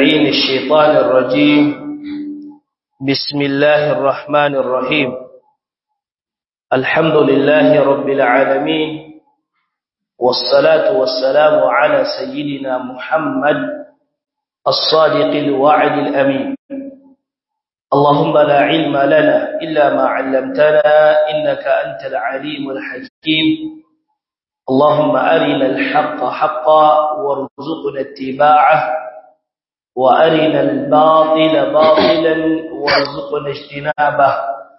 اللعين الشيطان الرجيم بسم الله الرحمن الرحيم الحمد لله رب العالمين والصلاة والسلام على سيدنا محمد الصادق الوعد الأمين اللهم لا علم لنا إلا ما علمتنا إنك أنت العليم الحكيم اللهم أرنا الحق حقا وارزقنا اتباعه وأرنا الباطل باطلا وارزقنا اجتنابه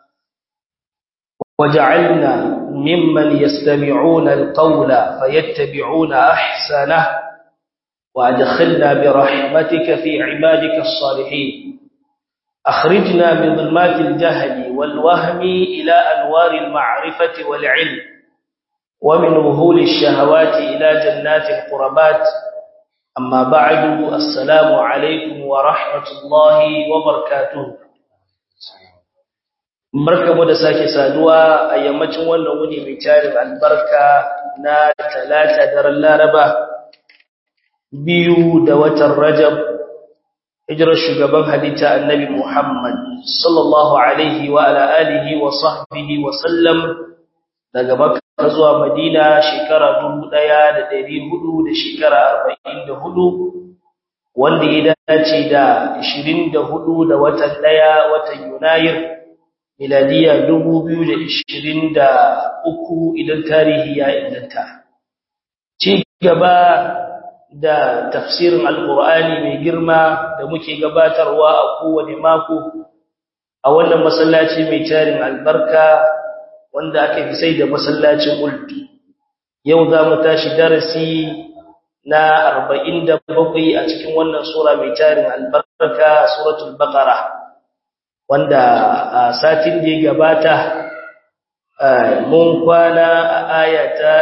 وجعلنا ممن يستمعون القول فيتبعون أحسنه وأدخلنا برحمتك في عبادك الصالحين أخرجنا من ظلمات الجهل والوهم إلى أنوار المعرفة والعلم ومن وهول الشهوات إلى جنات القربات أما بعد السلام عليكم ورحمة الله وبركاته barkamu da sake saduwa a yammacin wannan wuni mai tarin albarka na talata daren laraba biyu da watan rajab hijirar shugaban halitta annabi muhammad sallallahu alaihi wa ala alihi wa sahbihi wa sallam daga makka zuwa madina shekara dubu ɗaya da ɗari hudu da shekara arba'in da hudu wanda ya dace da ashirin da hudu da watan ɗaya watan yunayir miladiya dubu biyu da ashirin da uku idan tarihi ya inganta ci gaba da tafsirin alkur'ani mai girma da muke gabatarwa a kowane mako a wannan masallaci mai tarin albarka wanda aka fi sai da masallacin ulti yau za mu tashi darasi na 47 a cikin wannan sura mai tarin albarka suratul baqara wanda a satin da ya gabata mun kwana a ayata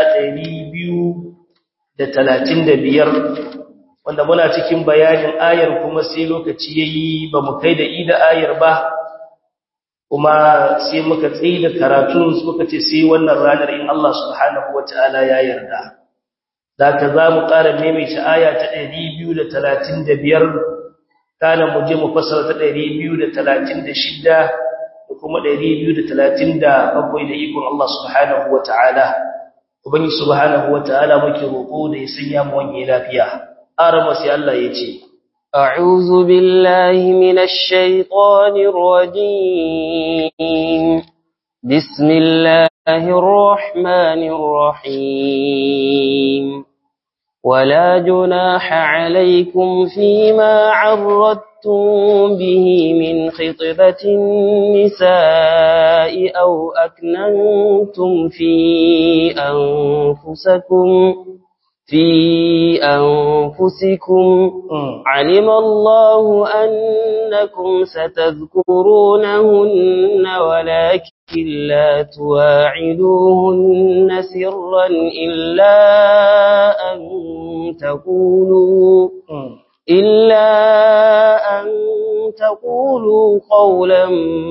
235 wanda muna cikin bayanin ayar kuma sai lokaci yayi ba mu kai da ida ayar ba kuma sai muka tsaye da karatun muka ce sai wannan ranar in Allah subhanahu wataala ya yarda zaka za mu ƙara maimaita aya ta 235 kana mu je mu fassara ta 236 da kuma 237 da ikon Allah subhanahu wataala ubangi subhanahu wataala muke roƙo da ya sanya mu wani lafiya arama sai Allah ya ce أعوذ بالله من الشيطان الرجيم بسم الله الرحمن الرحيم ولا جناح عليكم فيما عرضتم به من خطبة النساء أو أكننتم في أنفسكم في أنفسكم علم الله أنكم ستذكرونهن ولكن لا تواعدوهن سرا إلا أن تقولوا إلا أن تقولوا قولا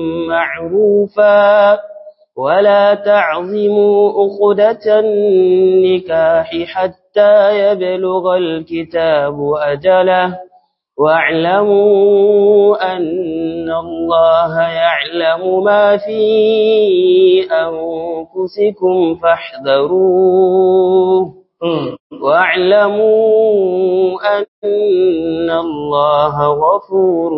معروفا ولا تعظموا أخدة النكاح حتى يبلغ الكتاب أجله واعلموا أن الله يعلم ما في أنفسكم فاحذروه واعلموا أن الله غفور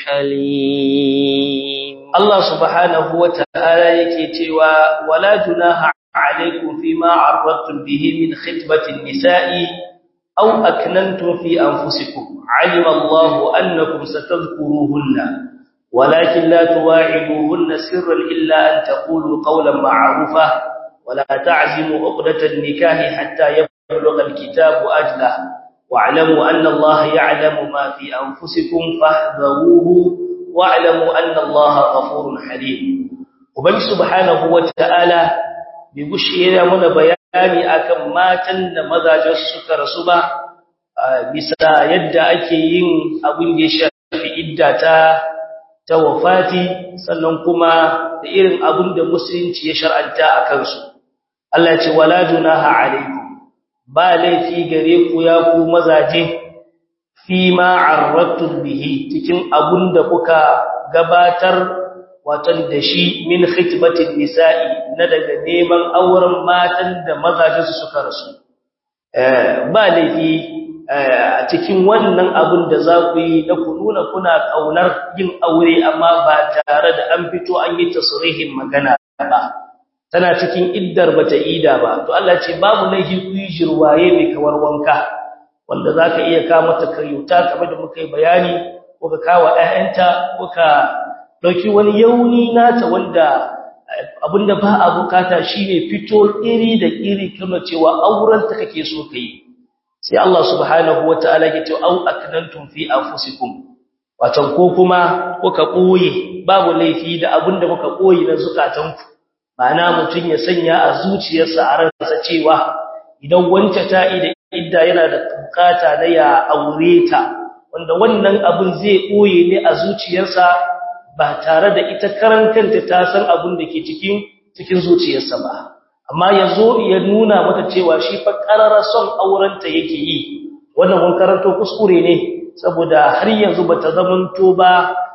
حليم الله سبحانه وتعالى يكتوى ولا جناح عليكم فيما عرضتم به من خطبة النساء أو أكننتم في أنفسكم علم الله أنكم ستذكروهن ولكن لا تواعدوهن سرا إلا أن تقولوا قولا معروفا ولا تعزموا عقدة النكاح حتى يبلغ الكتاب أجله واعلموا أن الله يعلم ما في أنفسكم فاحذروه واعلموا أن الله غفور حليم وبني سبحانه وتعالى بيغشي من bayani akan matan da mazajen suka rasu ba bisa yadda ake yin abin da ya shafi idda ta ta wafati sannan kuma da irin abin da musulunci ya shar'anta a kansu Allah ya ce wala junaha alaikum ba laifi gare ku ya ku mazaje fi ma arratun bihi cikin abun da kuka gabatar watan da shi min khitbatin nisa'i na daga neman auren matan da mazajensu suka rasu ba laifi a cikin wannan abun da za ku yi da ku nuna kuna kaunar yin aure amma ba tare da an fito an yi tasrihin magana ba tana cikin iddar bata ida ba to Allah ce babu laifi ku yi jirwaye mai kawar wanka wanda zaka iya ka mata karyuta kamar da muka yi bayani ko ka kawo ƴaƴanta ko ka dauki wani yauni nata wanda abinda ba a bukata shine fito iri da iri kuma cewa auren ta kake so kai sai Allah subhanahu wataala ya ce au aknantum fi anfusikum watan ko kuma kuka koye babu laifi da abinda kuka koyi na zukatanku ma'ana mutun ya sanya a zuciyarsa a ransa cewa idan wance ta ida idda yana da bukata na ya aure ta wanda wannan abin zai koye ne a zuciyarsa ba tare da ita karan kanta ta san abin da ke cikin cikin zuciyarsa ba amma yazo ya nuna mata cewa shi fa karara son aurenta yake yi wannan mun karanto kuskure ne saboda har yanzu bata zamanto ba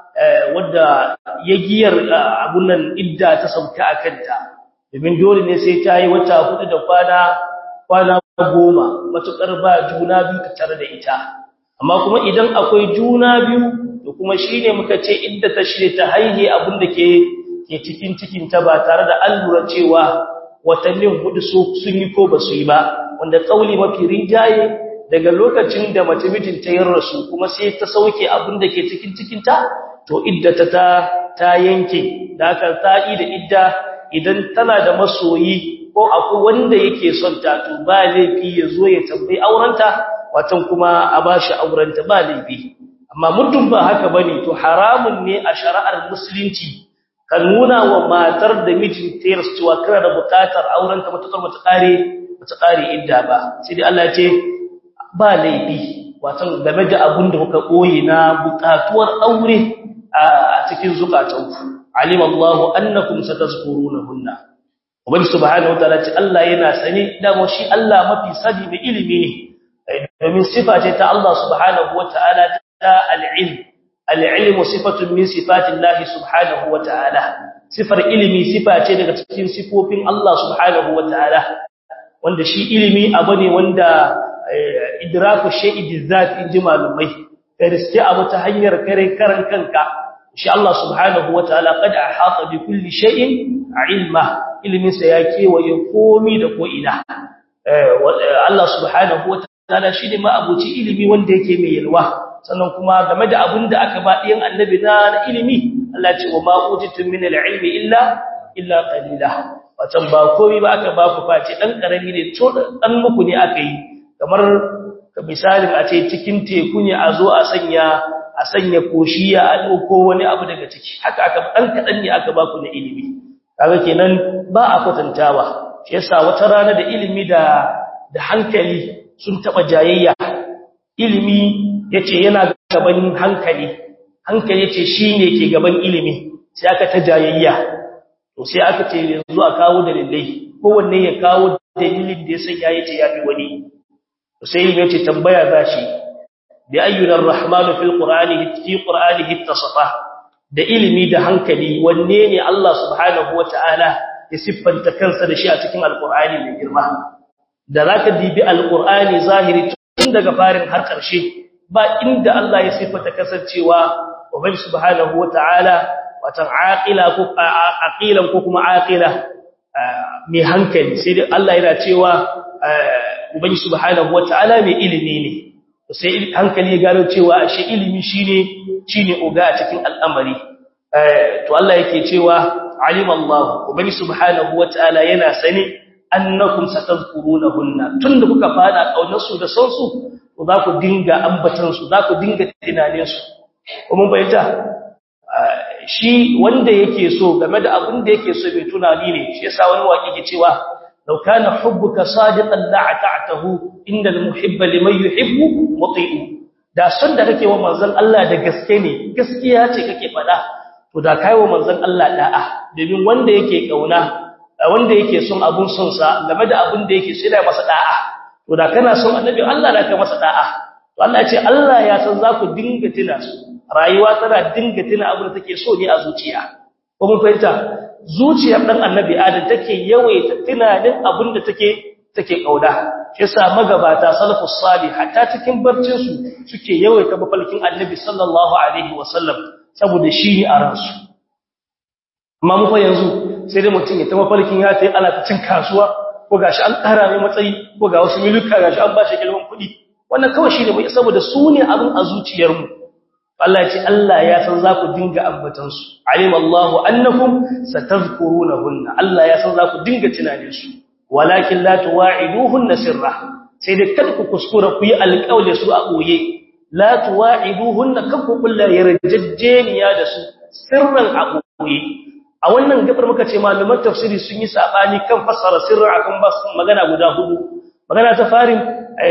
wadda yagiyar abun nan idda ta sauka akanta domin dole ne sai ta yi wata hudu da kwana kwana goma matukar ba juna biyu tare da ita amma kuma idan akwai juna biyu to kuma shine muka ce idda ta shirye ta haihe abin da ke ke cikin cikin ta ba tare da allura cewa watannin hudu sun yi ko ba su yi ba wanda kauli mafi rinjaye daga lokacin da mace mijin ta yi rasu kuma sai ta sauke abin da ke cikin cikin ta to iddata ta ta yanke da haka ta yi da idda idan tana da masoyi ko akwai wanda yake son ta to ba laifi ya zo ya tambayi aurenta watan kuma a bashi aurenta ba laifi amma muddin ba haka bane to haramun ne a shari'ar musulunci ka nuna wa matar da mijin ta yarsu cewa kana da bukatar aurenta matakar mata kare mata kare idda ba sai dai Allah ya ce ba laifi watan game da abun da kuka koyi na bukatuwar aure a cikin zukatanku alim Allahu annakum satazkurunahunna ubangi subhanahu wataala ce Allah yana sani da mu shi Allah mafi sani da ilimi ne domin sifa ce ta Allah subhanahu wataala ta al-ilm al-ilm sifatun min sifatillahi subhanahu wataala sifar ilimi sifa ce daga cikin sifofin Allah subhanahu wataala wanda shi ilimi abu ne wanda idraku shay'i bizat inji malumai kai riske abu ta hanyar kare karan kanka shi Allah subhanahu wataala qad ahata bi kulli shay'in ilma ilmin sa ya kewaye komi da ko ina Allah subhanahu wataala shi ne ma abuci ilimi wanda yake mai yalwa sannan kuma game da abin da aka ba ɗiyan annabi na ilimi Allah ce wa ma utitu min al-ilmi illa illa qalila watan ba komai ba aka ba ku face dan karami ne to dan muku ne aka yi kamar misalin a ce cikin teku ne a zo a sanya a sanya koshiya a dauko wani abu daga ciki haka aka dan kadan ne aka ba ku na ilimi kaga kenan ba a kwatantawa shi yasa wata rana da ilimi da da hankali sun taba jayayya ilimi yace yana gaban hankali hankali yace shine ke gaban ilimi sai aka ta jayayya to sai aka ce yanzu a kawo dalilai kowanne ya kawo dalilin da ya sanya yace yafi wani to sai ilimi yace tambaya zashi bi ayyuna arrahmanu fil qur'ani fi qur'anihi ittasafa da ilimi da hankali wanne ne Allah subhanahu wataala ya siffanta kansa da shi a cikin alqur'ani mai girma da zaka dibi alqur'ani zahiri tun daga farin har ƙarshe ba inda Allah ya siffata kasancewa ubangi subhanahu wataala watan aqila ko aqilan ko kuma aqila mai hankali sai dai Allah yana cewa ubangi subhanahu wataala mai ilimi ne sai hankali ya gano cewa shi ilimi shine shine oga a cikin al'amari to Allah yake cewa alima Allah ubangi subhanahu wataala yana sani annakum satazkurunahunna tunda kuka fada kaunar su da son su to za ku dinga ambatan su za ku dinga tunanin su kuma bayyana shi wanda yake so game da abin da yake so bai tunani ne shi yasa wani waki ke cewa law kana hubbuka sadiqan la'ata'tahu innal muhibba liman yuhibbu muti'u da son da kake wa manzon Allah da gaske ne gaskiya ce kake fada to da kai wa manzon Allah da'a domin wanda yake kauna wanda yake son abun son sa game da abin da yake so yana masa da'a to da kana son annabi Allah da ka masa da'a to Allah ya ce Allah ya san za ku dinga tuna su rayuwa tana dinga tuna abin da take so ne a zuciya ko mun fahimta zuciyar dan annabi adam take yawaita tunanin abin da take take kauda shi yasa magabata salafus salih hatta cikin barcin su suke yawaita mafalkin annabi sallallahu alaihi wasallam saboda shi ne a ransu amma mu fa yanzu sai dai mutum ya ta mafalkin ya tayi ana ta cin kasuwa ko gashi an ƙara mai matsayi ko ga wasu miluka gashi an ba shi kilman kuɗi wannan kawai shi ne mai saboda su ne abin a zuciyarmu Allah ya ce Allah ya san za ku dinga ambatansu alim Allahu annakum satazkurunahunna Allah ya san za ku dinga tunanin su walakin la tuwa'iduhunna sirra sai dai kada ku kuskura ku yi alƙawli su a boye la tuwa'iduhunna kan ku kullu yarjejeniya da su sirran a boye a wannan gabar muka ce malaman tafsiri sun yi sabani kan fassara sirra akan bas magana guda hudu magana ta farin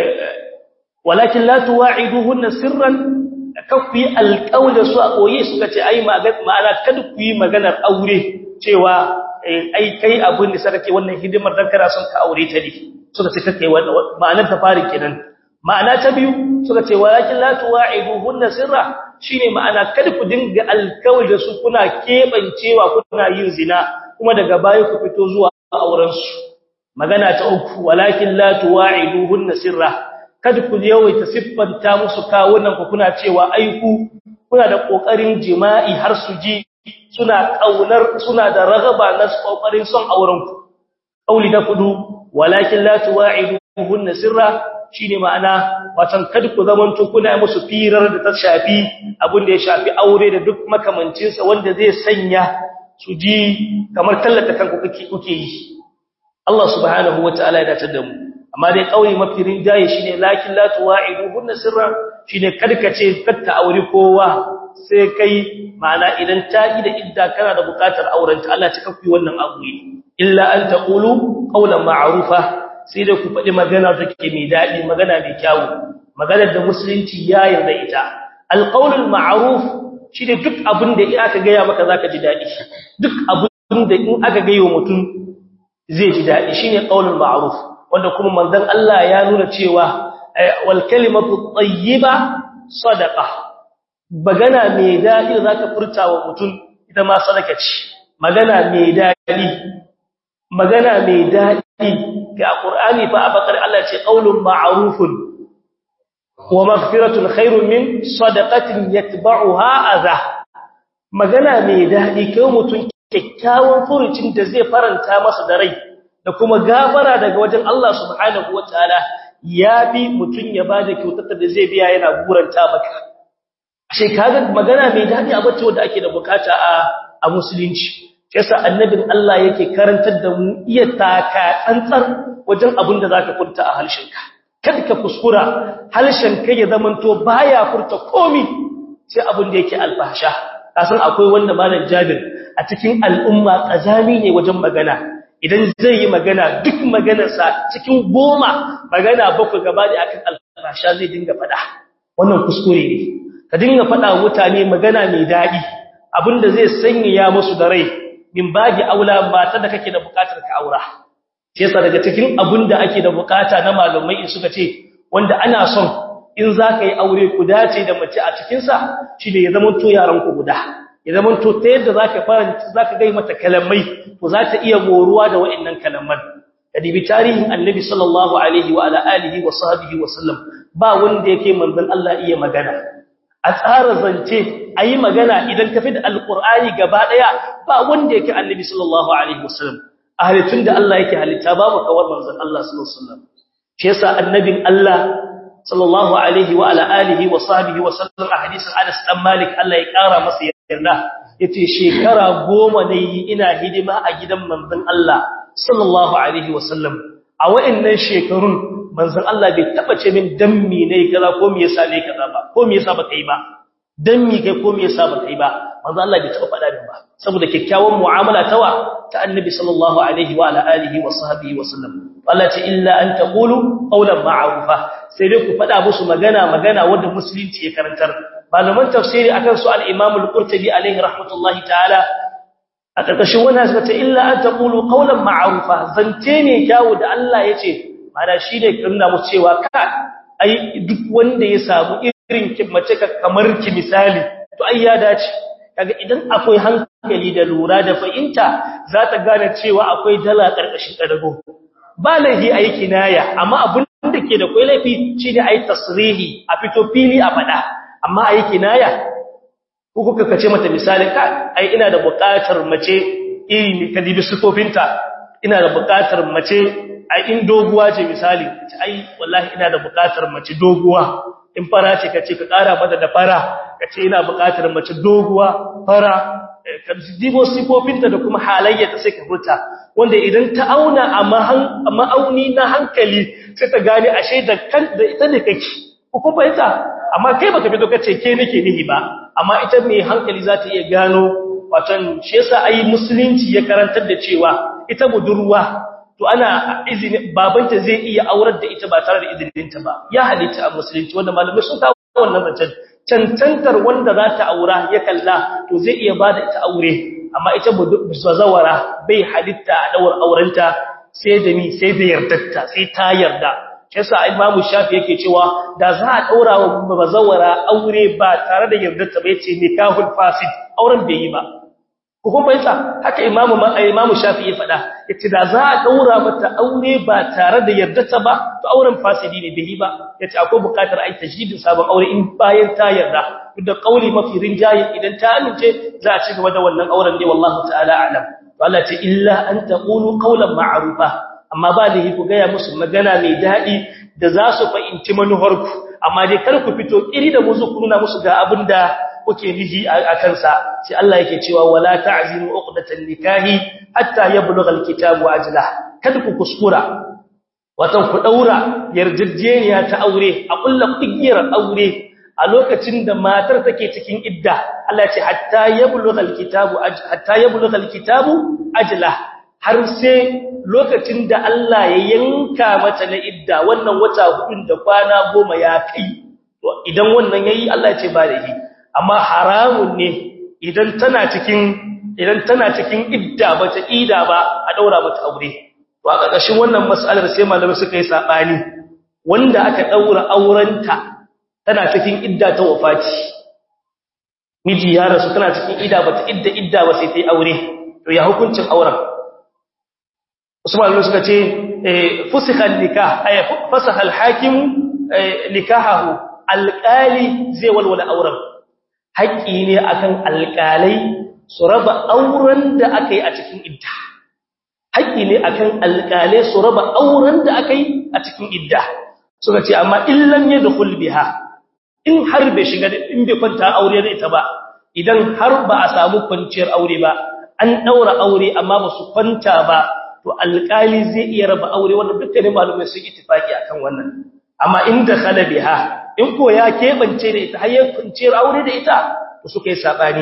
walakin la tuwa'iduhunna sirran kan ku yi alƙawla su a koye suka ce ai ma'ana kada ku yi maganar aure cewa ai kai abin da saka ce wannan hidimar dan kana son ka aure ta ne suka ce kake wannan ma'anar ta farin kenan ma'ana ta biyu suka ce walakin la tuwa'iduhunna sirra shine ma'ana kada ku dinga alƙawla su kuna kebancewa kuna yin zina kuma daga baya ku fito zuwa auren su magana ta uku walakin la tuwa'iduhunna sirra kada ku yawaita siffanta musu kawunan ku kuna cewa aiku kuna da kokarin jima'i har su ji suna kaunar suna da ragaba na kokarin son auren ku kauli da kudu walakin la tuwa'iduhunna sirra shine ma'ana watan kada ku zamanto kuna musu firar da ta shafi abin da ya shafi aure da duk makamancin sa wanda zai sanya su ji kamar tallata kanku kuke yi Allah subhanahu wataala ya dace da mu amma dai kauri mafi rinjaye shine lakin la tuwa'iduhunna sirra shine karkace katta aure kowa sai kai ma'ana idan ta yi da idda kana da bukatar auren ta Allah cika ku wannan abu illa an taqulu qawlan ma'rufa sai da ku faɗi magana take mai dadi magana mai kyau magana da musulunci ya yarda ita alqawlul ma'ruf shine duk abin da aka ga ya maka zaka ji dadi duk abin da in aka ga wa mutum zai ji dadi shine qawlul ma'ruf wanda kuma manzon Allah ya nuna cewa wal kalimatu tayyiba sadaqa magana mai dadi zaka furta wa mutum ita ma sadaka ce magana mai dadi magana mai dadi ga qur'ani fa abakar Allah ce qaulun ma'rufun wa maghfiratun khairun min sadaqatin yatba'uha adha magana mai dadi kai mutum kyakkyawan furucin da zai faranta masa da rai da kuma gafara daga wajen Allah subhanahu wataala ya bi mutun ya bada kyautar da zai biya yana guranta maka ashe kaga magana mai dadi a bace wanda ake da bukata a a musulunci yasa annabin Allah yake karantar da mu iya taka tsantsar wajen abin da zaka furta a harshenka kada ka kuskura harshenka ya zamanto baya furta komi sai abin da yake alfahsha kasan akwai wanda malam Jabir a cikin al'umma kazami ne wajen magana idan zai yi magana duk maganarsa cikin goma magana bakwai gaba da akan alfasha zai dinga fada wannan kuskure ne ka dinga fada mutane magana mai daɗi abinda zai sanya musu da rai min baji aula mata da kake da bukatar ka aura shi yasa daga cikin abinda ake da bukata na malamai in suka ce wanda ana son in zaka yi aure ku dace da mace a cikin sa shine ya zama to yaran ku guda ya zama to ta yadda zaka fara zaka ga mata kalamai to za ta iya moruwa da wa'annan kalaman kadibi tarihin annabi sallallahu alaihi wa ala alihi wa sahbihi wa sallam ba wanda yake manzon Allah iya magana a tsara zance ayi magana idan ka fi da alqur'ani gaba daya ba wanda yake annabi sallallahu alaihi wa sallam a halittun da Allah yake halitta babu kawar manzon Allah sallallahu alaihi wa sallam shi yasa annabin Allah sallallahu alaihi wa ala alihi wa sahbihi wa sallam a hadisin Anas dan Malik Allah ya kara masa yarda yace shekara goma ne ina hidima a gidan manzon Allah sallallahu alaihi wasallam a wayannan shekarun manzon Allah bai taba ce min dammi ne kaza ko me yasa ne kaza ba ko me yasa ba kai ba dammi kai ko me yasa ba kai ba manzon Allah bai taba faɗa min ba saboda kyakkyawan mu'amala tawa ta annabi sallallahu alaihi wa ala alihi wa sahbihi wasallam Allah ce illa an taqulu qawlan ma'rufa sai dai ku faɗa musu magana magana wanda musulunci ya karantar malaman tafsiri akan su al-Imam al-Qurtubi alaihi rahmatullahi ta'ala a karkashin wannan suka ce illa an taqulu qawlan ma'rufa zance ne kyawu da Allah yace mana shine kinna mu cewa ka ai duk wanda ya samu irin ki mace kamar ki misali to ai ya dace kaga idan akwai hankali da lura da fahimta za ta gane cewa akwai dala karkashin kadago ba laifi ayi kinaya amma abun da ke da kai laifi shine ayi tasrihi a fito fili a fada amma ayi kinaya ko kuka kace mata misali ka ai ina da buƙatar mace iri ka dibi sufofinta ina da buƙatar mace ai in doguwa ce misali ai wallahi ina da buƙatar mace doguwa in fara ce kace ka ƙara mata da fara kace ina buƙatar mace doguwa fara ka dibo sifofinta da kuma halayyarta sai ka furta wanda idan ta auna a ma'auni na hankali sai ta gane ashe da kan da ita ne kake ko kuma ita amma kai baka fito kace ke nake nihi ba amma ita mai hankali za ta iya gano watan shi yasa ai musulunci ya karantar da cewa ita budurwa to ana izini babanta zai iya aurar da ita ba tare da izininta ba ya halitta a musulunci wanda malamai sun kawo wannan zancen cancantar wanda za ta aura ya kalla to zai iya bada ita aure amma ita bazawara bai halitta a daura aurenta sai da ni sai da yardarta sai ta yarda yasa imamu shafi yake cewa da za a daura wa bazawara aure ba tare da yardarta ba yace nikahul fasid auren bai yi ba ko kuma yasa haka imamu imamu shafi ya faɗa yace da za a daura mata aure ba tare da yardarta ba to auren fasidi ne bai yi ba yace akwai buƙatar ai tajdidin sabon aure in bayan ta yarda duk da kauli mafi rinjaye idan ta amince za a ci gaba da wannan auren ne wallahi ta'ala a'lam to Allah ce illa an taqulu qawlan ma'rufa amma ba da ku gaya musu magana mai daɗi da za su fahimci manuharku amma dai kar ku fito iri da musu ku nuna musu ga abin da kuke nihi a kansa sai Allah yake cewa wala ta'zimu uqdatan nikahi hatta yablugha alkitabu ajlah kada ku kuskura watan ku daura yarjejeniya ta aure a kullu igiyar aure a lokacin da matar take cikin idda Allah ya ce hatta yablugha alkitabu hatta yablugha alkitabu ajlah har sai lokacin da Allah ya yanka mata na idda wannan wata hudun da kwana goma ya kai idan wannan yayi Allah ya ce ba da shi amma haramun ne idan tana cikin idan tana cikin idda bata ida ba a daura mata aure to a ƙarƙashin wannan mas'alar sai malamai suka yi sabani wanda aka daura aurenta tana cikin idda ta wafati miji ya rasu tana cikin idda bata idda idda ba sai ta yi aure to ya hukuncin auren Usman suka ce fusikha nikah ay fasaha al-hakim nikahahu alqali zai walwala auren haƙi ne akan alqalai su raba auren da akai a cikin idda haƙi ne akan alqalai su raba auren da akai a cikin idda suka ce amma illan yadkhul biha in har bai shiga in bai kwanta aure da ita ba idan har ba a samu kwanciyar aure ba an daura aure amma ba su kwanta ba to alƙali zai iya raba aure wannan dukkanin malumai sun ittifaki akan wannan amma inda khala biha in ko ya kebance da ita har ya kunciyar aure da ita to suka yi sabani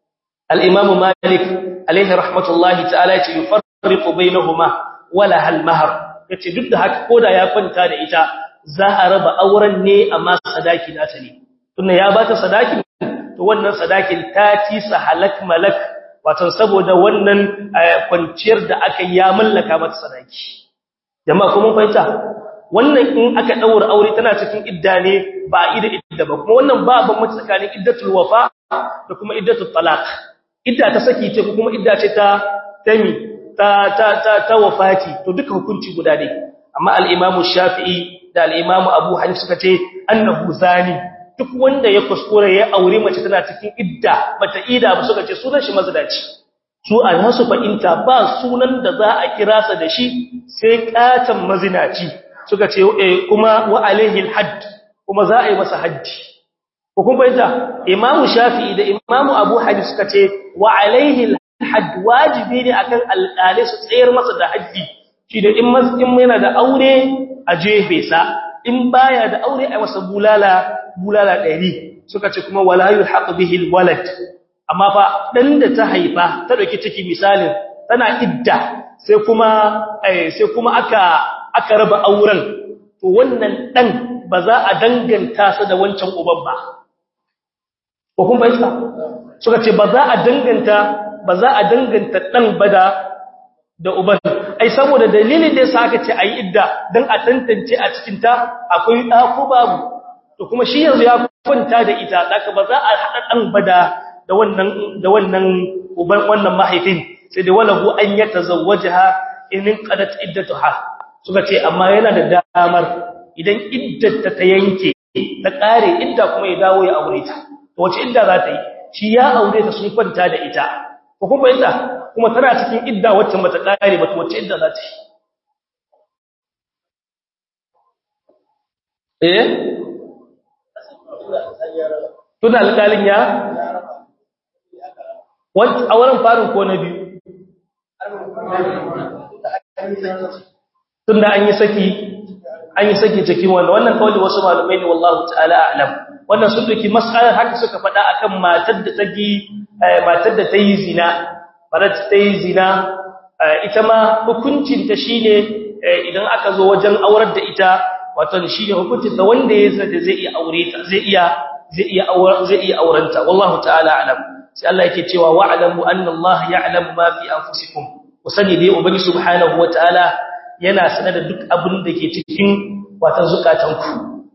al-imam malik alaihi rahmatullahi ta'ala yace yufarriqu bainahuma wala hal mahr yace duk da haka koda ya kwanta da ita za a raba auren ne amma sadaki nata ne tunda ya bata sadaki to wannan sadakin ta ci sa halak malak wato saboda wannan kwanciyar da aka ya mallaka mata sadaki jama'a kuma fahimta wannan in aka daura aure tana cikin idda ne ba ida idda ba kuma wannan ba ban mace tsakanin iddatul wafa da kuma iddatul talaq idda ta saki ce kuma idda ce ta tami ta ta ta, ta wafati to duka hukunci guda ne amma al-imamu shafi'i da al-imamu abu hanifa suka ce annahu zani duk wanda ya kuskure ya aure mace tana cikin idda bata ida ba suka ce sunan shi mazdaci su a nasu fa'inta ba sunan da za a kira sa da shi sai katan mazinaci suka ce kuma wa alaihi alhadd kuma za a yi masa haddi ko kun fahimta imamu shafi'i da imamu abu hadis suka ce wa alaihi alhadd wajibi ne akan alƙalai su tsayar masa da haddi shi da in in yana da aure a jefe sa in baya da aure a masa bulala bulala ɗari suka ce kuma wala yulhaq bihi alwalad amma fa dan da ta haifa ta dauki ciki misalin tana idda sai kuma sai kuma aka aka raba auren to wannan dan ba za a danganta sa da wancan uban ba ko kun bayyana suka ce ba za a danganta ba za a danganta dan ba da da uban ai saboda dalilin da yasa aka ce ayi idda dan a tantance a cikin ta akwai da ko babu to kuma shi yanzu ya kwanta da ita zaka ba za a hada dan bada da wannan da wannan uban wannan mahaifin sai da walahu an yatazawwajaha in qadat iddatuha suka ce amma yana da damar idan iddata ta yanke ta kare idda kuma ya dawo ya aure ta to wace idda za ta yi shi ya aure ta sun kwanta da ita ko kuma ita kuma tana cikin idda wacce mata kare ba to wace idda za ta yi eh tuna alƙalin ya wani a wurin farin ko na biyu tunda an yi saki an yi saki cikin wanda wannan kawai wasu malamai ne wallahu ta'ala a'lam wannan sun duki mas'alar haka suka faɗa akan matar da ta gi matar da ta yi zina matar ta yi zina ita ma hukuncin ta shine idan aka zo wajen aurar da ita wato shine hukuncin ta wanda ya zai zai iya aure ta zai iya zai iya auren zai iya aurenta wallahu ta'ala a'lam sai Allah yake cewa wa'lamu anna Allah ya'lamu ma fi anfusikum wasani dai ubangi subhanahu wataala yana sanar da duk abin da ke cikin watan zukatanku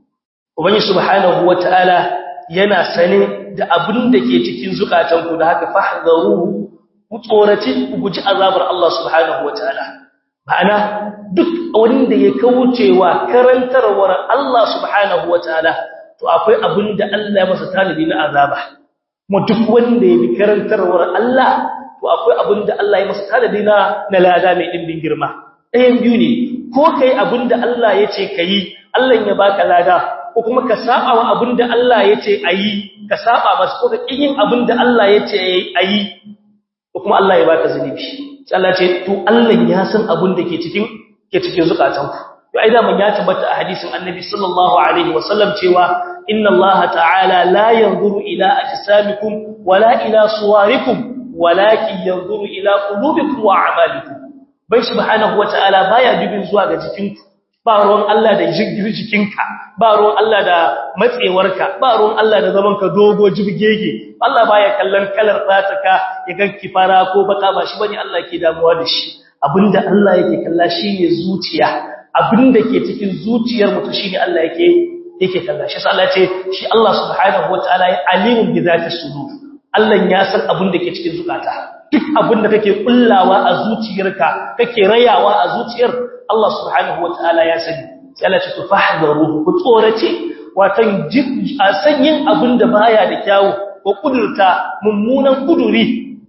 ubangi subhanahu wataala yana sane da abin da ke cikin zukatanku da haka fahdharuhu ku tsoraci ku guji azabar Allah subhanahu wataala ma'ana duk wanda ya kaucewa karantarwar Allah subhanahu wataala to akwai abin da Allah ya masa talibi na azaba kuma duk wanda ya bi karantarwar Allah to akwai abin da Allah ya masa talibi na na lada mai dimbin girma ɗayan biyu ne ko kai abin da Allah ya ce ka yi Allah ya baka lada ko kuma ka saba wa abin da Allah ya ce a yi ka saba masa ko ka yin abin da Allah ya ce a yi ko kuma Allah ya baka zunubi sai Allah ce to Allah ya san abin da ke cikin ke cikin zukatanku to ai da man ya tabbata a hadisin Annabi sallallahu alaihi wasallam cewa inna Allah ta'ala la yanzuru ila ajsamikum wala ila suwarikum walakin yanzuru ila qulubikum wa a'malikum bai subhanahu wataala baya dubin zuwa ga jikinku ba ruwan Allah da jikinka ba ruwan Allah da matsewarka ba ruwan Allah da zamanka dogo jibgege Allah baya kallon kalar fataka ya ganki fara ko baka ba shi bane Allah ke damuwa da shi abinda Allah yake kalla shine zuciya abinda ke cikin zuciyar mutum shine Allah yake yake kalla shi sai Allah ce shi Allah subhanahu wataala ya alimun bi zati sudur Allah ya san abinda ke cikin zukata duk abin da kake kullawa a zuciyarka kake rayawa a zuciyar Allah subhanahu wataala ya sani sai Allah ce tufahdaru ku tsorace watan sanyin abin da baya da kyawu ko kudurta mummunan kuduri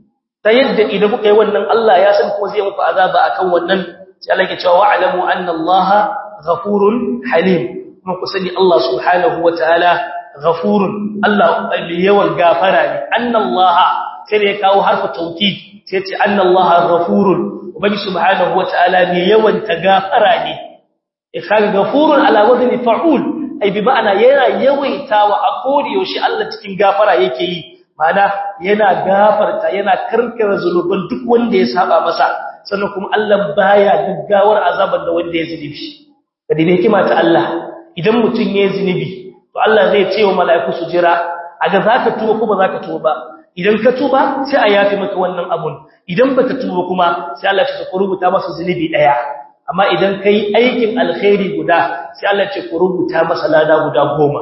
ta yadda idan kuka yi wannan Allah ya san ko zai muku azaba akan wannan sai Allah ya ce wa'lamu anna Allah ghafurun halim kuma ku sani Allah subhanahu wataala ghafurun Allah mai yawan gafara ne anna Allah sai ya kawo harfu tauki sai ce annallaha ghafurun ubangi subhanahu wataala ne yawan tagafara ne ikan ghafurun ala wazni fa'ul ai bi ma'ana yana yawaitawa a kodi yaushe Allah cikin gafara yake yi ma'ana yana gafarta yana karkara zuluban duk wanda ya saba masa sannan kuma Allah baya gaggawar azaban da wanda ya zunubi kadi ne hikima ta Allah idan mutun ya zunubi to Allah zai ce wa mala'iku su jira aga zaka tuba ko ba zaka tuba ba idan ka tuba sai a yafi maka wannan abun idan baka tuba kuma sai Allah ya ce ku rubuta masa zunubi daya amma idan kai aikin alkhairi guda sai Allah ya ce ku rubuta masa lada guda goma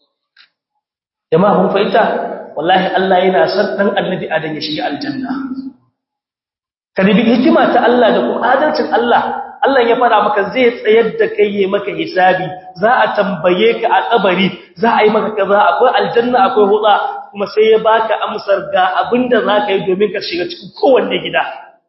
jama'a mun fahimta wallahi Allah yana son dan annabi adam ya shiga aljanna kadibi hikima ta Allah da kuma adalcin Allah Allah ya fara maka zai tsayar da kai yayin maka hisabi za a tambaye ka a kabari za a yi maka kaza akwai aljanna akwai huda kuma sai ya baka amsar ga abinda zaka yi domin ka shiga cikin kowanne gida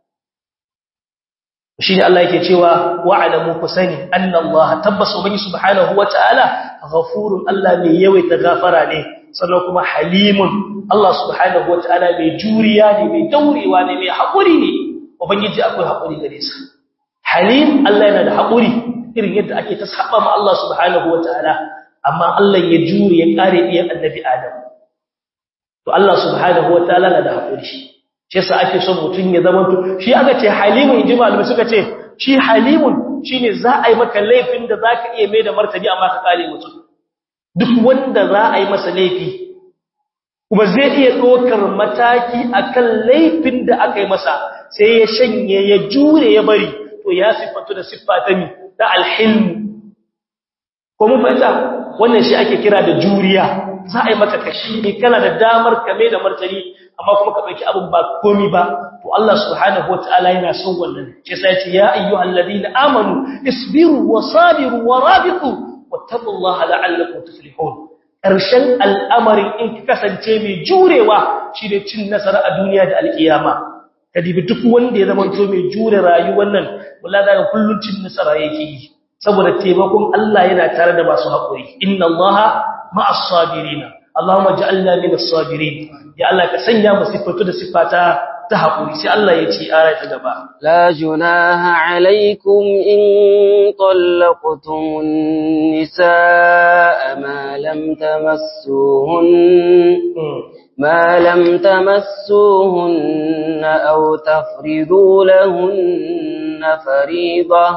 shine Allah yake cewa wa'lamu kusani anna Allah tabbas ubangi subhanahu wataala ghafurun Allah mai yawaita gafara ne sannan kuma halimun Allah subhanahu wataala mai juriya ne mai daurewa ne mai hakuri ne ubangiji akwai hakuri gare sa halim Allah yana da hakuri irin yadda ake ta saba ma Allah subhanahu wataala amma Allah ya jure ya kare iyan annabi Adam to Allah subhanahu wataala na da hakuri shi yasa ake son mutun ya zama to shi aka ce halimun inji malamai suka ce shi halimun shine za a yi maka laifin da zaka iya mai da martani amma ka kare mutum duk wanda za a yi masa laifi kuma zai iya ɗaukar mataki akan laifin da aka yi masa sai ya shanye ya jure ya bari to ya siffatu da siffa ta mi da alhilmu ko mun fahimta wannan shi ake kira da juriya za a yi maka kashi ne kana da damar kame da martani amma kuma ka ɗauki abin ba komi ba to Allah subhanahu wataala yana son wannan shi sai ya ce ya ayyuhal ladina amanu isbiru wa sabiru wa rabitu wattaqullaha la'allakum tuflihun ƙarshen al'amarin in ka kasance mai jurewa shi ne cin nasara a duniya da alƙiyama ka dibi duk wanda ya zama to mai jure rayuwar nan wala da kullun cin nasara yake yi saboda taimakon Allah yana tare da masu haƙuri inna Allaha ma'as sabirin Allahumma ja'alna minas sabirin ya Allah ka sanya mu sifatu da sifata ta haƙuri sai Allah ya ce aya ta gaba لا جناح عليكم إن طلقتم النساء ما لم تمسوهن ما لم تمسوهن أو تفرضوا لهن فريضة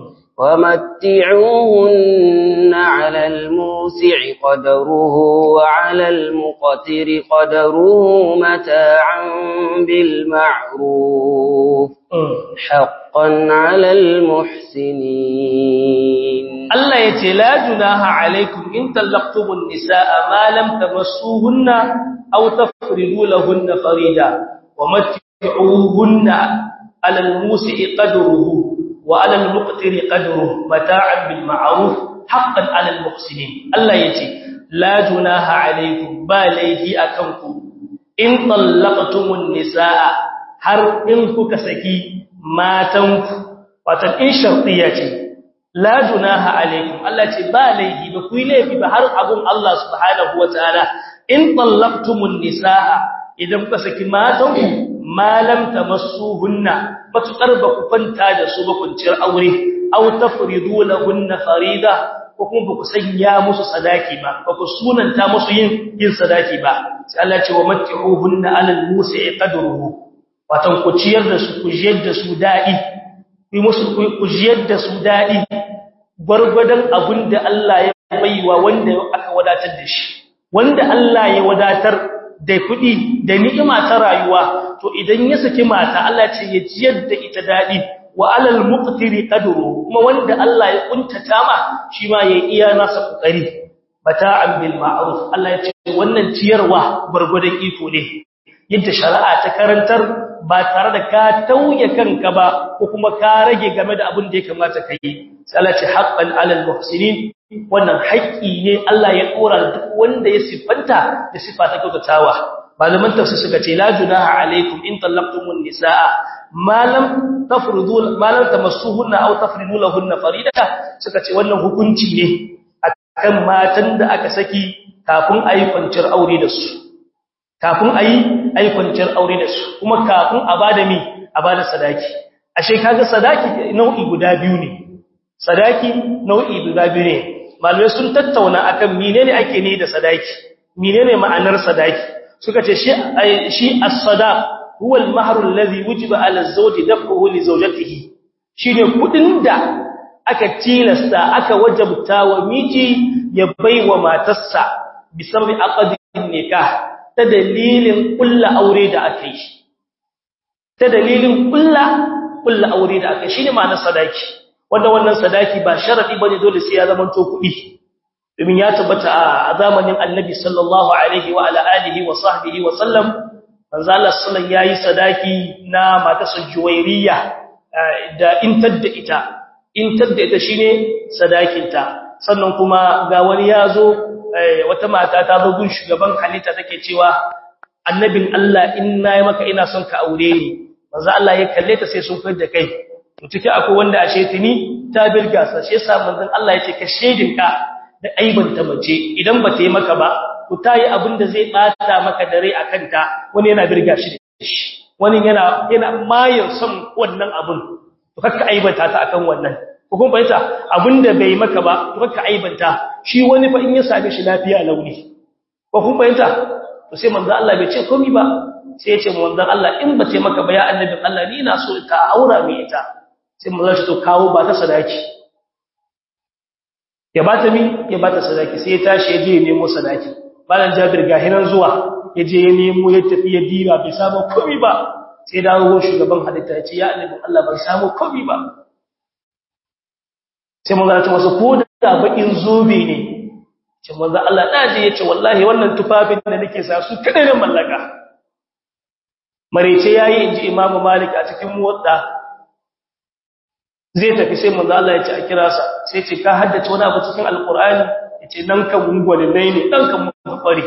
ومتعوهن على الموسع قدره وعلى المقتر قدره متاعا بالمعروف حقا على المحسنين Allah ya ce la junaha alaikum in tallaqtumun nisaa ma lam tamassuhunna aw tafridu lahunna farida wa matti'uhunna 'ala al-musi'i qadruhu wa 'ala al-muqtiri qadruhu mata'an bil ma'ruf haqqan 'ala al-muhsinin Allah ya ce la junaha alaikum ba laihi akanku in tallaqtumun nisaa har in kuka saki matanku wato in shartiya ce la junaha alaikum Allah ce ba laifi ba ku yi laifi ba har abun Allah subhanahu wataala in tallaqtumun nisaa idan kuka saki matanku ma lam tamassuhunna matukar ba ku kwanta da su ba kunciyar aure aw tafridu lahunna farida ko kuma ba ku sanya musu sadaki ba ba ku sunanta musu yin yin sadaki ba sai Allah ce wa matti'uhunna alal musi'i qadruhu watan ku ciyar da su ku jiyar da su dadi ku musu ku jiyar da su dadi gwargwadon abin da Allah ya baiwa wanda aka wadatar da shi wanda Allah ya wadatar da kuɗi da ni'ima ta rayuwa to idan ya saki mata Allah ce ya jiyar da ita dadi wa alal muqtiri qadru kuma wanda Allah ya kuntata ma shi ma yayi iya nasa kokari bata'an bil ma'ruf Allah ya ce wannan ciyarwa gwargwadon iko ne yadda shari'a ta karantar ba tare da ka tauye kanka ba ko kuma ka rage game da abin da ya kamata ka yi sai Allah ce haqqan 'alal muhsinin wannan haƙƙi ne Allah ya dora duk wanda ya sifanta da sifa ta kyautatawa malaman tafsir suka ce la junaha alaikum in talaqtumun nisaa ma lam tafridu ma lam tamassuhunna aw tafridu lahunna farida suka ce wannan hukunci ne akan matan da aka saki kafin ayi kwanciyar aure da su kafin ayi ayi kwanciyar aure da su kuma kafin a bada mi a bada sadaki ashe kaga sadaki nau'i guda biyu ne sadaki nau'i guda biyu ne malamai sun tattauna akan menene ake ne da sadaki menene ma'anar sadaki suka ce shi shi as-sadaq huwa al-mahr alladhi wujiba 'ala az-zawji daf'uhu li zawjatihi shine kudin da aka tilasta aka wajabta wa miji ya baiwa matarsa bisabi aqdin nikah ta dalilin kulla aure da aka yi ta dalilin kulla kulla aure da aka yi shine ma'anar sadaki wanda wannan sadaki ba sharadi bane dole sai ya zama to kuɗi domin ya tabbata a zamanin Annabi sallallahu alaihi wa ala alihi wa sahbihi wa sallam manzo Allah sallallahu yayi sadaki na matarsa Juwairiya da intar da ita intar da ita shine sadakinta sannan kuma ga wani yazo wata mata ta zo gun shugaban halitta take cewa annabin Allah in nayi maka ina son ka aure ni manzo Allah ya kalle ta sai sun fidda kai to ciki akwai wanda ashe tuni ta birga sa shi yasa manzon Allah ya ce ka shedin ka da aibanta mace idan ba ta yi maka ba ku tayi abin da zai bata maka dare akan ta wani yana birga shi da shi wani yana yana mayar son wannan abun to kakka aibanta ta akan wannan ko kuma bayyana abinda bai maka ba to kakka aibanta shi wani fa in ya same shi lafiya launi ko kuma bayyana to sai manzo Allah bai ce komai ba sai ya ce manzo Allah in ba ce maka ba ya annabin Allah ni ina so ka aura mai ita sai manzo shi to kawo ba ta sadaki ya bata mi ya bata sadaki sai ya tashi ya je ya nemo sadaki malam Jabir ga hinan zuwa ya je ya nemo ya tafi ya diba bai samu komai ba sai dawo shugaban halitta ya ce ya annabin Allah bai samu komai ba sai mun zata wasu ko da bakin zobe ne ce manzo Allah daje yace wallahi wannan tufafin da nake sa su kada ne mallaka marece yayi inji Imam Malik a cikin muwatta zai tafi sai manzo Allah ya ce a kira sa sai ce ka haddace wani abu cikin alqur'ani yace nan kan mungwale ne dan kan mun kware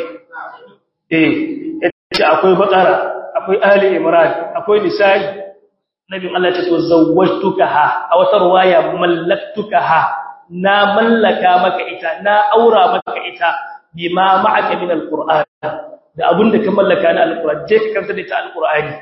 eh yace akwai bakara akwai ali imran akwai nisa'i nabi Allah ya ce to zawwajtukaha a wata riwaya mallaktukaha na mallaka maka ita na aura maka ita bima ma'aka min alquran da abinda ka mallaka na alquran je ka kanta da ita alqurani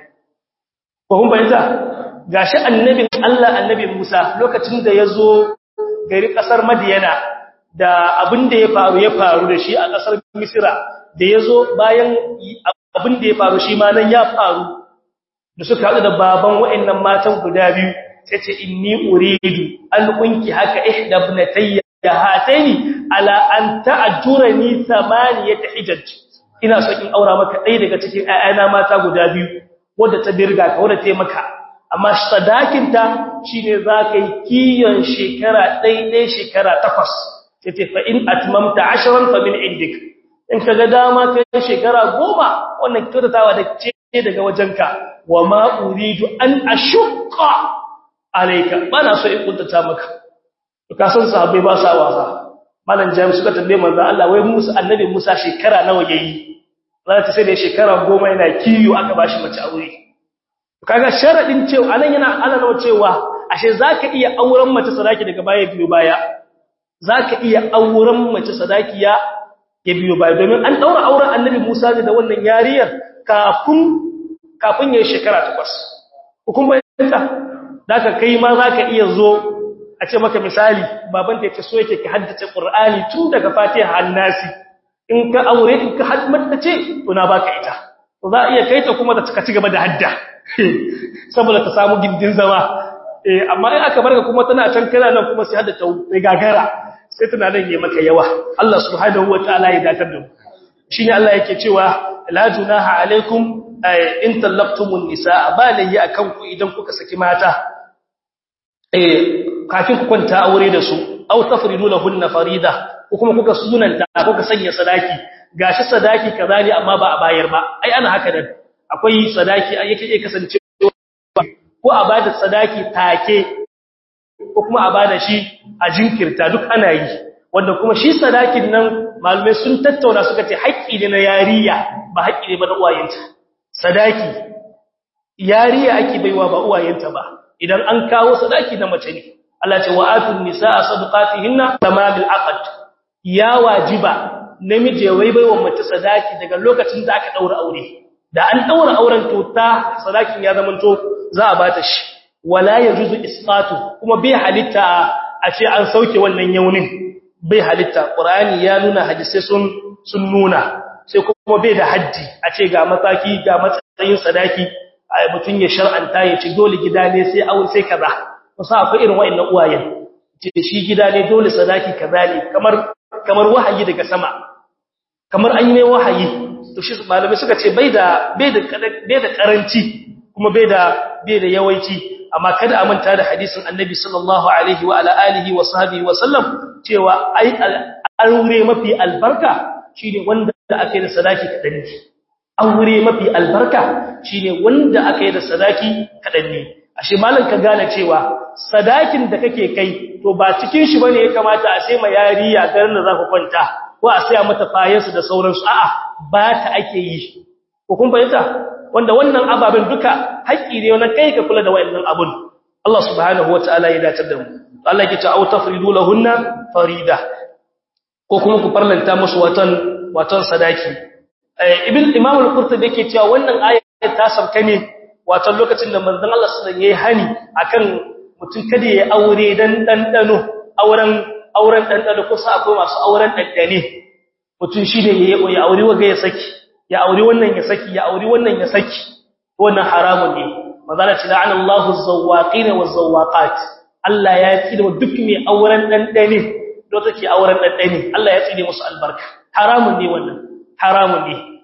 ko kun bayyana gashi annabin Allah annabi Musa lokacin da yazo gari kasar Madiyana da abinda ya faru ya faru da shi a kasar Misra da yazo bayan abinda ya faru shi ma nan ya faru da suka haɗu da baban wa'annan matan guda biyu sai ce inni uridu an kunki haka ihda ibnatayya hataini ala an ta'jurani thamaniyat hijaj ina so in aura maka ɗaya daga cikin ayana mata guda biyu wanda ta birga ka wanda ta maka amma sadakin ta shine zakai kiyon shekara ɗaya shekara takwas sai ce fa in atmamta 10 fa min indik in kaga dama kai shekara goma wannan kyautatawa da ce daga wajenka wa ma uridu an ashqa alayka bana so in kuntata maka to ka san sahabbai ba sa wasa malam jami suka tambaye manzo Allah wai Musa annabi Musa shekara nawa yayi za ta sai da shekara goma yana kiyo aka bashi mace aure kaga sharadin cewa anan yana alalawa cewa ashe zaka iya auren mace sadaki daga baya biyo baya zaka iya auren mace sadaki ya ya biyo baya domin an daura auren annabi Musa da wannan yariyar kafin kafin yayin shekara takwas hukumar ta daga kai ma zaka iya zo a ce maka misali baban ta yace so yake ka haddace Qur'ani tun daga Fatiha har Nasi in ka aure in ka haddace to na baka ita to za iya kai ta kuma ta ci gaba da hadda saboda ta samu gindin zama eh amma in aka barka kuma tana can kana nan kuma sai hadda ta gagara sai tana nan yayi maka yawa Allah subhanahu wataala ya datar da mu shine Allah yake cewa la junaha alaikum in tallaqtumun nisaa balayya akan ku idan kuka saki mata eh kafin ku kwanta aure da su aw tafridu lahunna farida ko kuma kuka sunanta kuka sanya sadaki gashi sadaki kaza ne amma ba a bayar ba ai ana haka dan akwai sadaki yake iya kasance ko a bada sadaki take ko kuma a bada shi a jinkirta duk ana yi wanda kuma shi sadakin nan malumai sun tattauna suka ce haƙƙi ne na yariya ba haƙƙi ne ba na uwayenta sadaki yariya ake baiwa ba uwayenta ba idan an kawo sadaki na mace ne Allah ce wa atun nisaa sadaqatihinna tamamil aqd ya wajiba namiji ya baiwa mace sadaki daga lokacin da aka daura aure da an daura auren to ta sadakin ya zamanto za a bata shi wala yajuzu isqatu kuma bai halitta a ce an sauke wannan yaunin bai halitta qur'ani ya nuna hadisi sun sun nuna sai kuma bai da haddi a ce ga mataki ga matsayin sadaki mutun ya shar'anta ya ci dole gida ne sai aure sai kaza kusa akwai irin wayannan uwayen ce shi gida ne dole sadaki kaza ne kamar kamar wahayi daga sama kamar an yi mai wahayi to shi malamai suka ce bai da bai da bai da karanci kuma bai da bai da yawanci amma kada a manta da hadisin annabi sallallahu alaihi wa ala alihi wa sahbihi wa sallam cewa ai aure mafi albarka shine wanda aka yi da sadaki kadan ne aure mafi albarka shine wanda aka yi da sadaki kadan ne ashe malam ka gane cewa sadakin da kake kai to ba cikin shi bane ya kamata a sai ma yariya garin da zaka kwanta ko a saya mata fayansu da sauransu a'a ba ta ake yi ko kun bayyana wanda wannan ababen duka haƙƙi ne na kai ka kula da wayannan abun Allah subhanahu wataala ya dace da mu Allah yake cewa tafridu lahunna farida ko kuma ku farlanta musu watan watan sadaki ibn imam al-qurtubi yake cewa wannan ayat ta sauka ne watan lokacin da manzon Allah sallallahu alaihi wasallam yayi hani akan mutum kada ya aure dan dandano auren auren dandano ko sa akwai masu auren dandane mutum shine ya ya aure waga ya saki ya aure wannan ya saki ya aure wannan ya saki wannan haramun ne manzala ce la'ana Allahu az-zawwaqin waz-zawwaqat Allah ya tsine duk mai auren dandane do take auren dandane Allah ya tsine musu albarka haramun ne wannan haramun ne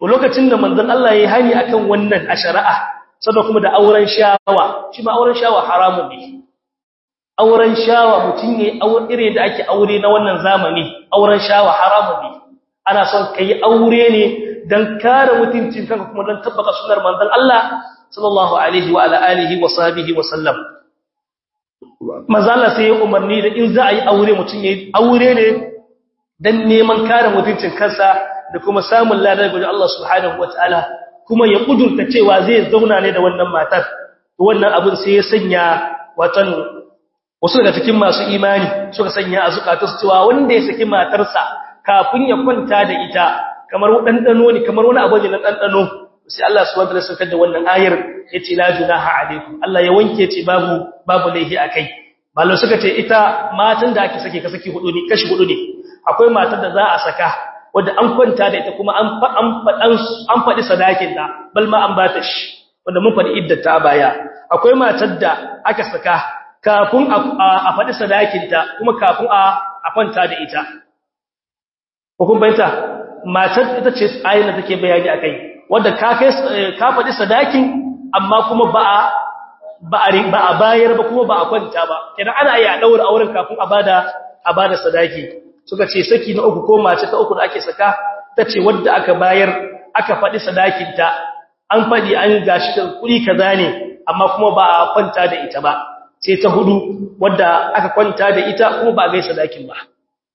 to lokacin da manzon Allah yayi hani akan wannan a shari'a sannan kuma da auren shawa shi ma auren shawa haramun ne auren shawa mutum ne auren ire da ake aure na wannan zamani auren shawa haramun ne ana son kai aure ne dan kare mutuncin kanka kuma dan tabbaka sunnar manzon Allah sallallahu alaihi wa ala alihi wa sahbihi wa sallam mazalla sai ya umarni da in za a yi aure mutum yayi aure ne dan neman kare mutuncin kansa da kuma samun ladar gurin Allah subhanahu wataala kuma ya kudurta cewa zai zauna ne da wannan matar wannan abin sai ya sanya watan wasu daga cikin masu imani suka sanya a zukatarsu cewa wanda ya saki matarsa kafin ya kwanta da ita kamar ɗanɗano ne kamar wani abu ne na ɗanɗano sai Allah subhanahu wataala saukar da wannan ayar yace la junaha alaikum Allah ya wanke ce babu babu laihi akai mallan suka ce ita matan da ake sake ka saki hudu ne kashi hudu ne akwai matar da za a saka wanda an kwanta da ita kuma an an an faɗi sadakin ta bal ma an bata shi wanda mun faɗi iddata baya akwai matar da aka saka kafin a faɗi sadakin ta kuma kafin a kwanta da ita hukun bayyanta matar ita ce ayin da take bayani akai wanda ka kai ka faɗi sadakin amma kuma ba a ba a ba a bayar ba kuma ba a kwanta ba kenan ana yi a daura auren kafin a bada a bada sadaki suka ce saki na uku ko mace ta uku da ake saka tace wanda aka bayar aka faɗi sadakin ta an faɗi an gashi da kuɗi kaza ne amma kuma ba a kwanta da ita ba sai ta hudu wanda aka kwanta da ita kuma ba a gaisa sadakin ba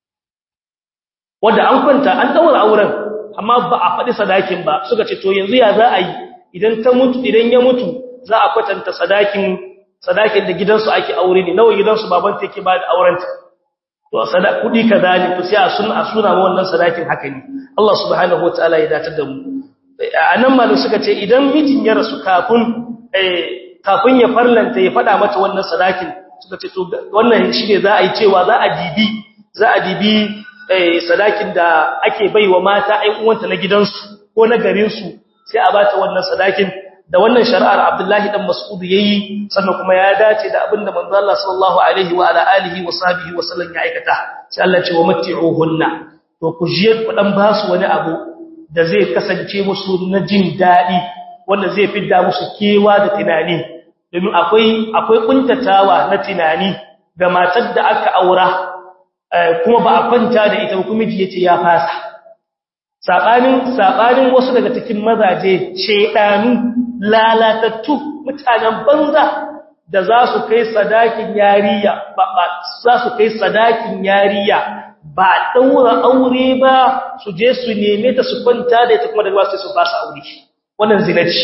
wanda an kwanta an daura auren amma ba a faɗi sadakin ba suka ce to yanzu ya za a yi idan ta mutu idan ya mutu za a kwatanta sadakin sadakin da gidansu ake aure ne nawa gidansu baban ta yake ba da aurenta to sada kudi kaza ne to sai a sunna a suna ma wannan sadakin haka ne Allah subhanahu wataala ya datar da mu anan malu suka ce idan mijin ya rasu kafin eh kafin ya farlanta ya fada mata wannan sadakin suka ce to wannan shine za a yi cewa za a dibi za a dibi sadakin da ake baiwa mata ɗan uwanta na gidansu ko na garinsu sai a bata wannan sadakin da wannan shari'ar Abdullahi dan Mas'ud yayi sannan kuma ya dace da abinda manzo Allah sallallahu alaihi wa ala alihi wa sahbihi wa sallam ya aikata sai Allah ce wa matti'uhunna to ku jiye ku dan basu wani abu da zai kasance musu na jin dadi wanda zai fidda musu kewa da tunani domin akwai akwai kuntatawa na tunani ga matar da aka aura kuma ba a kwanta da ita kuma miji yace ya fasa sabanin sabanin wasu daga cikin mazaje shedanu lalatattu mutanen banza da za su kai sadakin yariya ba za su kai sadakin yariya ba daura aure ba su je su neme ta su kwanta da ita kuma daga wasu su ba su aure wannan zinaci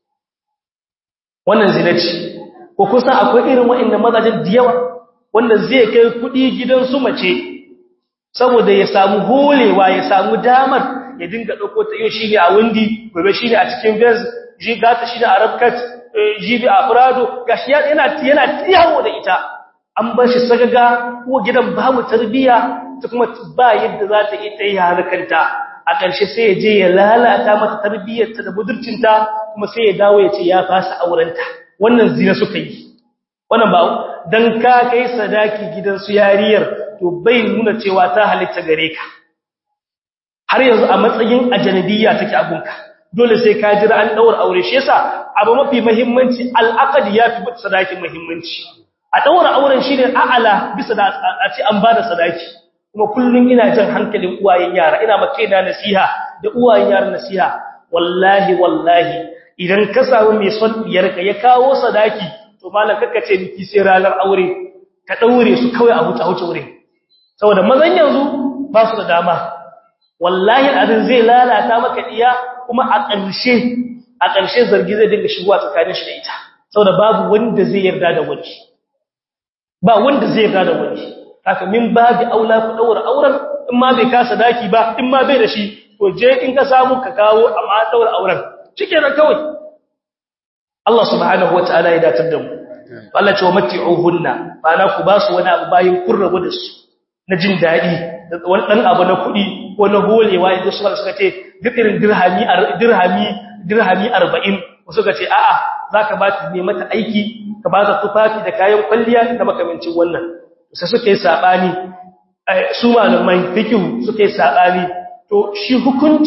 wannan zinaci ko kusa akwai irin wa'annan mazajen da yawa wanda zai kai kudi gidan su mace saboda ya samu holewa ya samu damar ya dinga dauko ta yau shine a windi gobe shine a cikin vez ji gata shine a rabkat jibi a furado gashi yana yana tiyawo da ita an bar shi sagaga ko gidan babu tarbiya ta kuma ba yadda za ta yi tayi halakanta a ƙarshe sai ya je ya lalata mata tarbiyarta da budurcinta kuma sai ya dawo ya ce ya fasa aurenta wannan zina suka yi wannan ba dan ka kai sadaki gidan su yariyar to bai nuna cewa ta halitta gare ka har yanzu a matsayin ajnabiyya take abunka dole sai ka jira an daura aure shi yasa abu mafi muhimmanci al'aqd yafi bi sadaki muhimmanci a daura auren shine a'ala bisa da a ce an bada sadaki kuma kullun ina jin hankalin uwayen yara ina maka da nasiha da uwayen yara nasiha wallahi wallahi idan ka samu mai son diyarka ya kawo sadaki to malam kakka ce miki sai ranar aure ka daure su kawai a huta huce wurin saboda mazan yanzu ba su da dama wallahi abin zai lalata maka diya kuma a ƙarshe a ƙarshe zargi zai dinga shigowa tsakanin shi da ita saboda babu wanda zai yarda da wani ba wanda zai yarda da wani haka min babi aula ku daura auren in ma bai kasa daki ba in ma bai da shi to je in ka samu ka kawo amma daura auren shikenan kawai Allah subhanahu wataala ya datar da mu Allah ce wa matti'uhunna ba na ku ba su wani abu bayin kun rabu da su na jin daɗi da wani ɗan abu na kuɗi ko na holewa idan suka suka ce duk irin dirhami dirhami dirhami 40 suka ce a'a zaka ba ta ne mata aiki ka ba ta tufafi da kayan kwalliya da makamancin wannan sai suka yi sabani su malamai fikihu suka yi sabani to shi hukuncin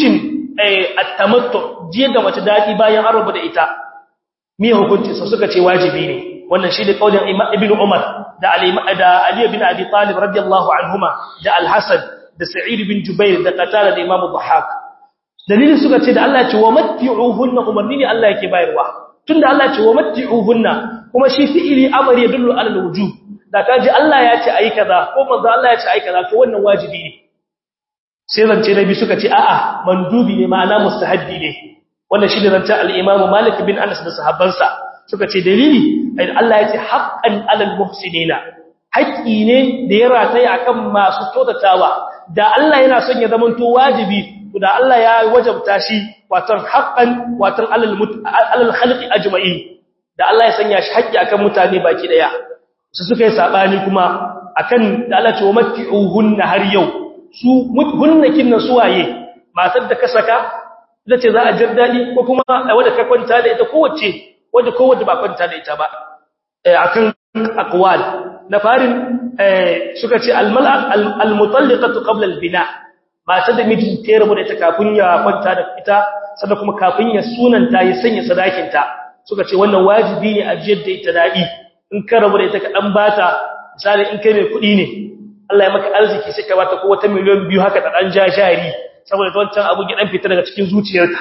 at-tamattu jiya da mace dadi bayan an rubuta ita me hukunci sa suka ce wajibi ne wannan shi da kaulin ibnu umar da ali da ali bin abi talib radiyallahu anhuma da al-hasan da sa'id bin jubair da qatada da imam dhahak dalilin suka ce da Allah ya ce wa matti'uhunna umarni ne Allah yake bayarwa tunda Allah ya ce wa matti'uhunna kuma shi fi'ili amri yadullu ala al-wujub da kaji Allah ya ce ayi kaza ko manzo Allah ya ce ayi kaza to wannan wajibi ne sai zance nabi suka ce a'a mandubi ne ma'ana mustahabbi ne wannan shi ne zance al-Imam Malik bin Anas da sahabbansa suka ce dalili Allah ya ce haqqan 'alal muhsinina haƙƙi ne da ya rataya akan masu kyautatawa da Allah yana son ya zamanto wajibi da Allah ya wajabta shi watan haqqan watan 'alal 'alal khalqi ajma'in da Allah ya sanya shi haƙƙi akan mutane baki daya su suka yi sabani kuma akan da Allah ce wa matti'uhunna har yau su hunnakin nan suwaye matar da ka saka ita ce za a jir daɗi ko kuma wadda ka kwanta da ita kowace wadda kowace ba kwanta da ita ba akan aqwal na farin suka ce al-mutalliqatu qabla al-bina matar da miji ta rabu da ita kafin ya kwanta da ita sannan kuma kafin ya sunanta ya sanya sadakin ta suka ce wannan wajibi ne a jiyar da ita daɗi in ka rabu da ita ka dan bata misali in kai mai kuɗi ne Allah ya maka arziki sai ka bata ko wata miliyan biyu haka ta dan jajari saboda wancan abu ya dan fita daga cikin zuciyarka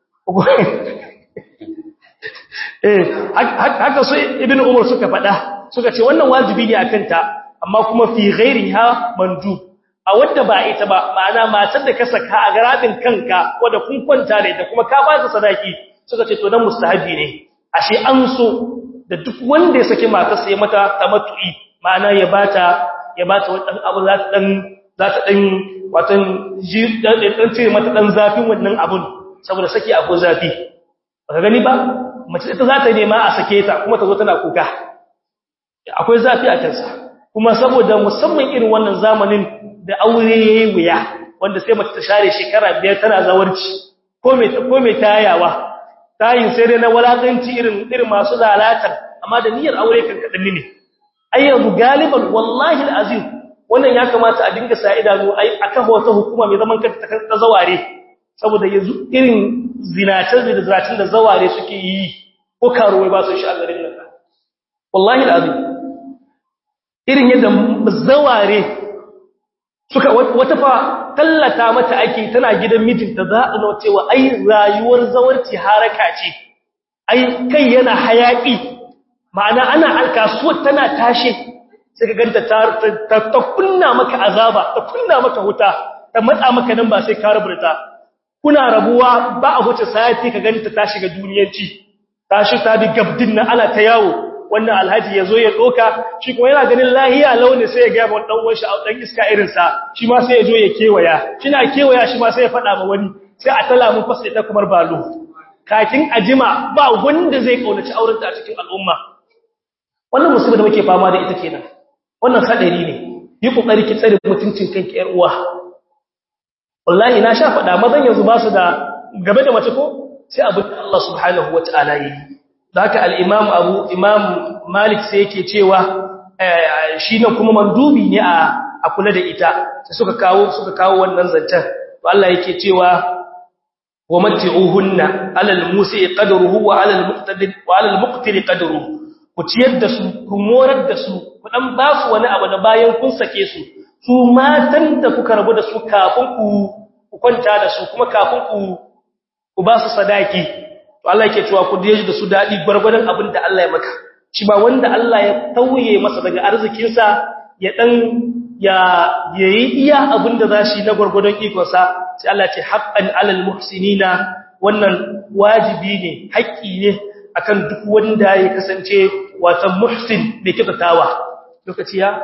eh haka su ibnu umar suka faɗa suka ce wannan wajibi ne akan ta amma kuma fi ghairiha mandu a wanda ba ita ba ma'ana matar da ka saka a garabin kanka wanda kun kwanta da ita kuma ka ba ta sadaki suka ce to dan mustahabi ne ashe an so da duk wanda ya saki matarsa ya mata tamattu'i ma'ana ya bata ya bata wani abu za ta dan za ta dan watan ji dan ce mata dan zafin wannan abun saboda saki akwai zafi baka gani ba mace ita za ta nema a sake ta kuma ta zo tana kuka akwai zafi a kansa kuma saboda musamman irin wannan zamanin da aure yayi wuya wanda sai mace ta share shekara biyar tana zawarci ko me ko me tayawa tayin sai dai na walakanci irin irin masu lalatar amma da niyyar aure kan kadan ne ai yanzu galiban wallahi alazim wannan ya kamata a dinga sa idanu ai akan wata hukuma mai zaman kanta ta zaware saboda yanzu irin zinatar da zinatin da zaware suke yi ko karuwai ba su shi a garin nan wallahi alazim irin yadda zaware suka wata fa tallata mata ake tana gidan mijinta za a nuna cewa ai rayuwar zawarci haraka ce ai kai yana hayaki ma'ana ana alkasuwar tana tashe sai ka ganta ta ta kunna maka azaba ta kunna maka huta ta matsa maka nan ba sai ka rubuta kuna rabuwa ba a huce sayati ka ganta ta shiga duniyanci ta shi ta bi gabdin nan ana ta yawo wannan alhaji yazo ya doka shi kuma yana ganin lahiya launi sai ya ga mun dan uwan shi dan iska irin sa shi ma sai ya zo ya kewaya kina kewaya shi ma sai ya fada ma wani sai a tala mun fasa ita kamar balo kakin ajima ba wanda zai kaunaci auren ta a cikin al'umma wannan musibar da muke fama da ita kenan wannan hadari ne yi kokari ki tsare mutuncin kanki yar uwa wallahi na sha fada mazan yanzu ba su da gabe da mace ko sai abin Allah subhanahu wataala yi haka al-imam Abu Imam Malik sai yake cewa shi ne kuma mandubi ne a a kula da ita sai suka kawo suka kawo wannan zancen to Allah yake cewa wa matti'uhunna 'ala al-musi qadruhu wa 'ala al-muqtadir wa 'ala al-muqtir qadruhu ku ciyar da su ku morar da su ku dan ba su wani abu da bayan kun sake su su matan da kuka rabu da su kafin ku ku kwanta da su kuma kafin ku ku ba su sadaki to Allah yake cewa ku daje da su dadi gurgurdan abin da Allah ya maka shi ba wanda Allah ya tauye masa daga arzikin sa ya dan ya yayi iya abin da zashi na gurgurdan ikon sa sai Allah ya ce haqqan alal muhsinina wannan wajibi ne haƙƙi ne akan duk wanda ya kasance watan muhsin mai kyautatawa lokaci ya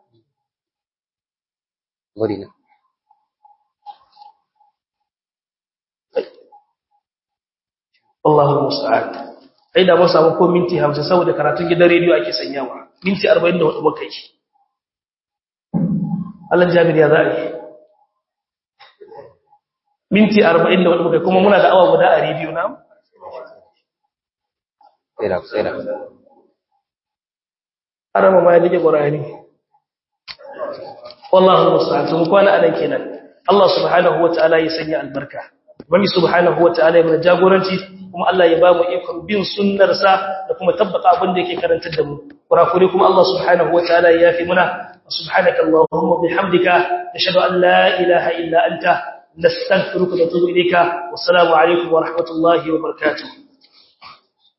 Gorina. Allahu musta'an ai da mun samu ko minti 50 saboda karatun gidan rediyo ake sanyawa minti 44 muka yi Allah Jabir ya za'i minti 44 muka kuma muna da awa guda a rediyo na Tsira, tsira. arama ma ya dige qur'ani wallahu musta'an to mu kwana anan kenan Allah subhanahu wataala ya sanya albarka Ubangi subhanahu wataala ya mana jagoranci kuma Allah ya ba mu ikon bin sunnarsa da kuma tabbata abin da yake karantar da mu kurakure kuma Allah subhanahu wataala ya yafi muna subhanaka allahumma bihamdika nashhadu an la ilaha illa anta nastaghfiruka wa natubu ilayka wassalamu alaikum wa rahmatullahi wa barakatuh